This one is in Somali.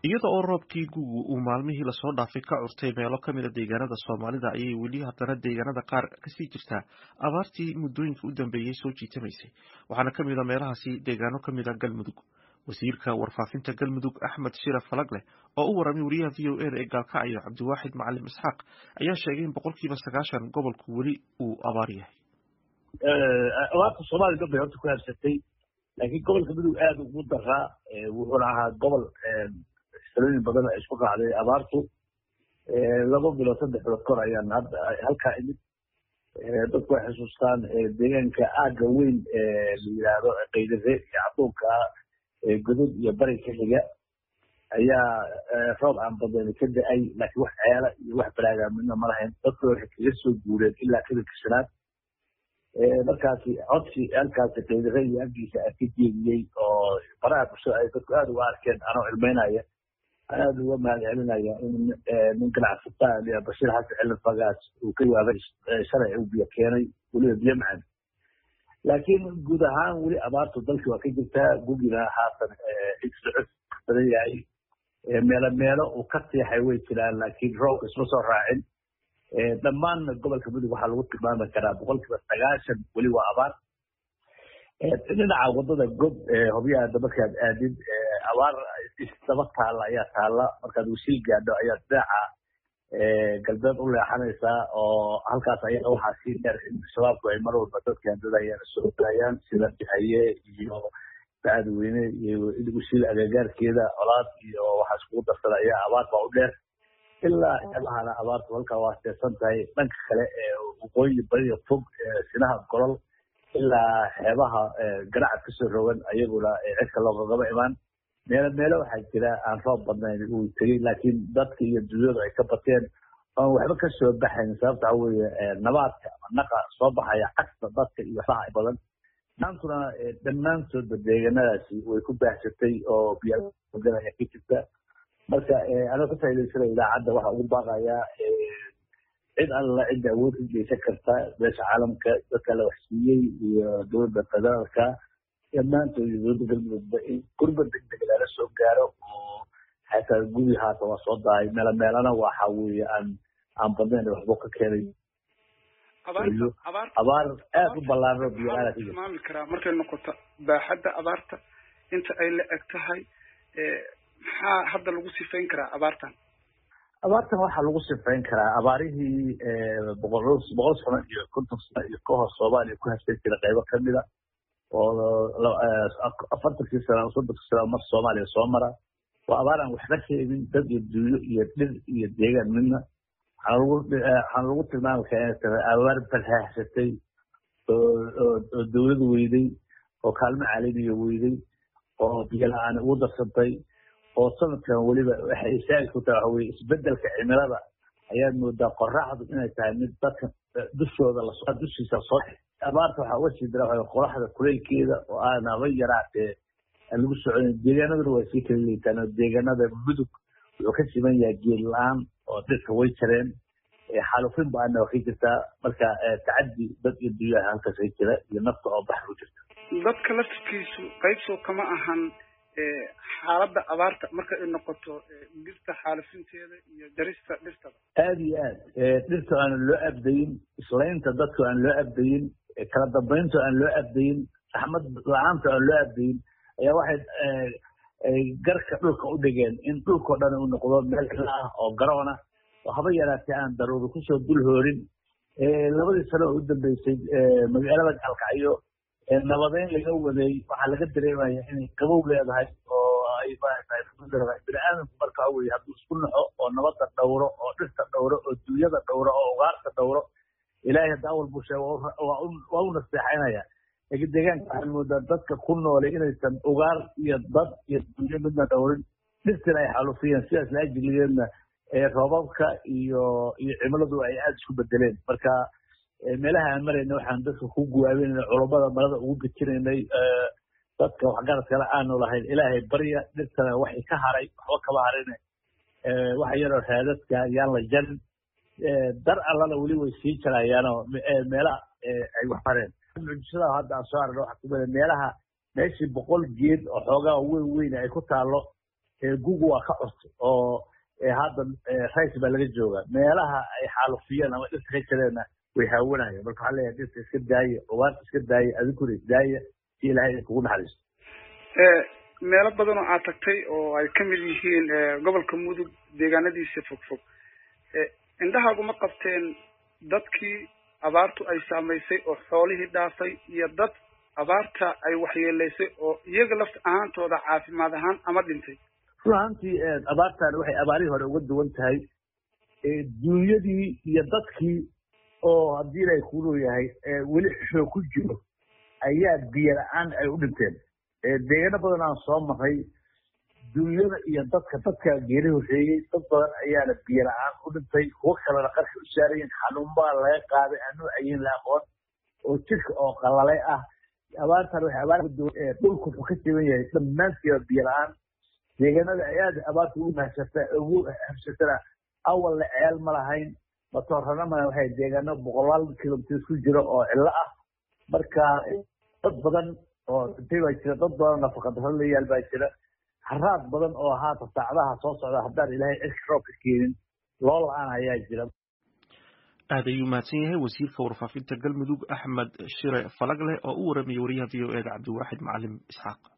iyada oo roobkii gugu uu maalmihii lasoo dhaafay ka curtay meelo ka mida deegaanada soomaalida ayay weli haddana deegaanada qaar kasii jirtaa abaartii muddooyinka u dambeeyey soo jiitamaysay waxaana ka mid a meelahaasi deegaano ka mid a galmudug wasiirka warfaafinta galmudug axmed shira falagleh oo u waramay wariyaha v o eda ee gaalkacyo cabdiwaaxid macalim isxaaq ayaa sheegay in boqolkiiba sagaashan gobolku weli uu abaar yahay abaarta soomaaliya dhan bay horta ku habsatay laakiin gobolka mudug aada ugu daraa wuxuuna ahaa gobol salooyin badan ay isku raacday abaartu laba bilood saddex bilood kor ayaan hadda halkaa imid dadku way xusuustaan deegaanka aagga weyn la yidhaahdo qaydare iyo cadduunka godod iyo bari ka xiga ayaa roob aan badani ka da-ay laakiin wax ceela iyo wax baraaga midna ma lahayn dadku waxay kaga soo guureen ilaa kadinka shanaad markaasi codsi halkaasi qaydare iyo aggiisa a ka jeediyey oo baraha bulshada ay dadku aada uga arkeen anoo cilmeynaya aada uga mahad celinaya in nin ganacsataa bashiir xasan cilin fagaas uu ka yaabay shalay uu biyo keenay weliba biyo macaan laakiin guud ahaan weli abaartu dalkii waa ka jirtaa gugina haatan socod badan yahay meelo meelo uu ka seexay way jiraan laakiin roobka isma soo raacin dhammaanna gobolka mudug waxaa lagu tilmaami karaa boqolkiiba sagaashan weli waa abaar dhinaca wadada gob hobyaada markaad aadid abaar isdaba taalla ayaa taalla markaad wasiil gaadho ayaad dhinaca galbeed u leexanaysaa oo halkaas ayaa waxaa sii dheer in shabaabku ay mar walba dadka dadayaan soo daayaan sida bihaye iyo bacadweyne iyo wasiil agagaarkeeda colaad iyo waxaa iskugu darsada ayaa abaar baa u dheer ilaa xeebahana abaartu halkaa waa seesan tahay dhanka kale ee waqooyi bariga fog sinaha golol ilaa xeebaha garacad kasoo rogan ayaguna cidka loogagaba imaan meelo meelo waxaa jira aan roob badnayn uu tegey laakiin dadka iyo dunyadu ay ka bateen oon waxba kasoo baxayn sababta waxa weeye nabaadka ama naqa soo baxaya cagta dadka iyo waxbaha badan maantuna dhammaantoodba deeganadaasi way ku baahsatay oo biyaa ayaa ka jirta marka anoo ka faaidaysanaya idaacadda waxaa ugu baaqayaa cid alla cidda awood ka geysan karta beesha caalamka dadka la waxsiiyey iyo dowladda federaalka dhammaantood iyo dowladda galmudugba in gurba degdeg lala soo gaaro oo xataa gubi haata waa soo dahay meelo meelana waxa weeye aan aan badnayn waxba ka keenay abaar aad u ballaaro biyo tilmaami karaa markay noqoto baaxadda abaarta inta ay la eg tahay maxaa hadda lagu sifayn karaa abaartan abaartan waxaa lagu sifayn karaa abaarihii boqol boqol sano iyo konton sano iyo ka hor soomaaliya ku habsan jira qaybo kamida oo afartankii sano soddonkii sano mar soomaaliya soo mara waa abaar aan waxba sheegin dad iyo dunyo iyo dhir iyo deegaan midna waxaana lagu tilmaami karaa inay tahay abaar barhaahsatay oo dowlad weyday oo kaalmo caalamiya weyday oo biyo la-aan ugu darsantay oo sanadkan weliba waxay isaagi ku tahay waxa weye isbedelka cimilada ayaad moodaa qoraxdu inay tahay mid dadka dushooda dushiisa soo abaarta waxaa uga sii dira waxa qoraxda kuleylkeeda oo aan haba yaraatee aan lagu soconin deegaanaduna waa sii kala liitaan oo deegaanada mudug wuxuu ka siman yahay geed la-aan oo dhirka way jareen xaalufin ba-ana waa ka jirtaa marka tacadi dad iyo dunyaha halkaas ka jira iyo nafta oo baxar u jirta dadka laftirkiisu qaybsoo kama ahan xaaladda abaarta marka ay noqoto dhirta xaalifinteeda iyo jarista dhirtaba aada iyo aad dhirta aan loo abdayin islaynta dadka aan loo abdayin kala dambeynta aan loo abdayin raxmad la-aanta aan loo abdayin ayaa waxay garka dhulka u dhigeen in dhulkao dhan uu noqdo meel xila ah oo garoona oo haba yaraatee aan daruuri kusoo dul hoorin labadii sano oo u dambeysay magaalada gaalkacyo nabadeyn laga waday waxaa laga dareemaya inay qabow leedahay oo ay maaragtay bini aadamku marka waxa weye hadduu isku naxo oo nabadda dhowro oo dhirta dhowro oo dunyada dhowro oo ugaarta dhowro ilaahay hadda awal buu sheega waa u naseexaynaya laakiin deegaanka waxaan moodaa dadka ku noolay inaysan ugaar iyo dad iyo dunyo midna dhowrin dhirtina ay xalufiyeen sidaas laajiligeedna roobabka iyo iyo cimiladu ay aada isku bedeleen marka meelaha aan marayna waxaan dadka ku guwaabinayna culummada marada ugu gejinaynay dadka waxgaradkale aanu lahayn ilaahay barya dhirtana waxay ka haray waxba kama harine waxa yaroo raadadka yaan la jarin dar allana weli way sii jarayaanoo meelaha ay wax hareen mucjisada hadda aan soo aragno waxaa kumida meelaha meeshii boqol geed oo xoogaa weyn weyn ay ku taalo gugu waa ka curtay oo hadda rays baa laga joogaa meelaha ay xaalufiyeen ama dhirta ka jireenna way haawanayeen marka waxaa leeyahay dhirta iska daaya ugaarta iska daaya adinkuna isdaaya si ilaahay idinkugu naxariisto meelo badan oo aad tagtay oo ay ka mid yihiin gobolka mudug deegaanadiisa fogfog indhahaagu ma qabteen dadkii abaartu ay saamaysay oo xoolihii dhaafay iyo dad abaarta ay waxyeelaysay oo iyaga lafta ahaantooda caafimaad ahaan ama dhintay run ahaantii abaartan waxay abaarihii hore uga duwan tahay duunyadii iyo dadkii oo haddii ilaahay kuu yahay weli xoog ku jiro ayaa biyo la-aan ay u dhinteen deegaano badan aan soo maray duunyada iyo dadka dadka geeri horreeyey dad badan ayaana biyo la-aan u dhintay kuwo kalena qarka u saarayin xanuunbaa laga qaaday anuu ayin la aqoon oo jirka oo qalalay ah abaartan waxay abaar dhulku wuxuu ka jaban yahay dhammaantiiba biyo la-aan deegaanada ay aad abaarta ugu mahsata ugu habsatana awalna ceel ma lahayn matoorana ma waxay deegaano boqolaal kilomitr ku jiro oo cillo ah marka dad badan oo dhintay baa jira dad badan nafaqadaro la yaal baa jira haraad badan oo haata saacadaha soo socda haddaan ilaahay cirka roobka keenin loo la-aan ayaa jira aad ayuu mahadsan yahay wasiirka warfaafinta galmudug axmed shire falagleh oo u waramayay wariyaha v o eda cabdiwaaxid macalim isxaaq